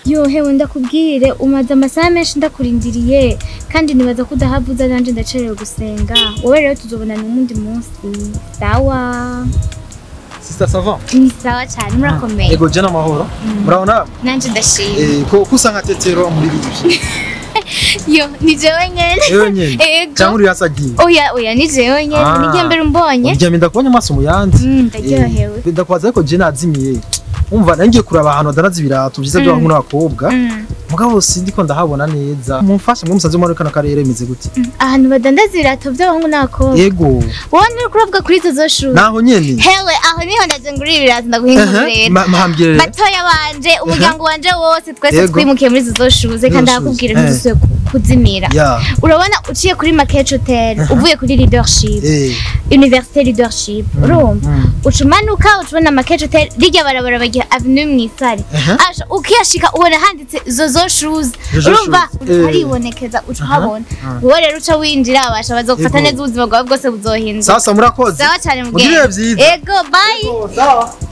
yo hewe ndakubwire umaze amasaha menshi ndakurindiriye kandi nibaza ko udahavuza nanje ndacerewe gusenga wowe rero tuzobonana uwundi munsi sawa Sister Savant. ni sawa cyane murakomeye Ego jana amahoro. Murabona nanje ndashima eh ko kusa nka tetero muri bibi. yo ni jewe nyene Eyo nyene. ego Cyangwa uri hasagiye. oya oya ni jewe nyene Ah. ni igihe mbere umbonye Uryamye ndakubonye amaso mu yandi. Mm, ndaryohewe Eh, Ndakwaza ariko je nazimiye. Umva nangiye kuraba ahantu adanaza ibirato byiza byo Mm. n'abakobwa. Mm. Mugabo sindiko ndahabona neza. Mumfashe mwe musaze muri kana karere imeze gute? ahantu badandaza ibirato by'abahungu n'abakobwa Yego. wowe nturi kuravuga kuri izo zoshuri Naho nyene. hewe aho niho ndaje ngurira ibirato ndaguhingura Ehe, rero ma- mahambire. batoya banje umuryango wanje wose twese Yego. twimukiye muri izo zoshuze kandi Zo shoes, ndakubwira eh. ntidusuye ku- kuzimira Ya. urabona uciye kuri Market Hotel uvuye kuri leadership Eh. université leadership urumva mm. uca umanuka uca ubona Market Hotel rirya barabara bagira avenue mw'isare Aha. asha ukiyashika ubona handitse zozo shoes Zozo urumva shoes, eh. haribonekeza uca uhabona aha. wowe rero uca winjira abasha bazogufata Yego. neza ubuzima bwawe bwose buzohinduka Sasa murakoze. sawa cyane Mugirire mugenzi vyiza. ego bye Sawa.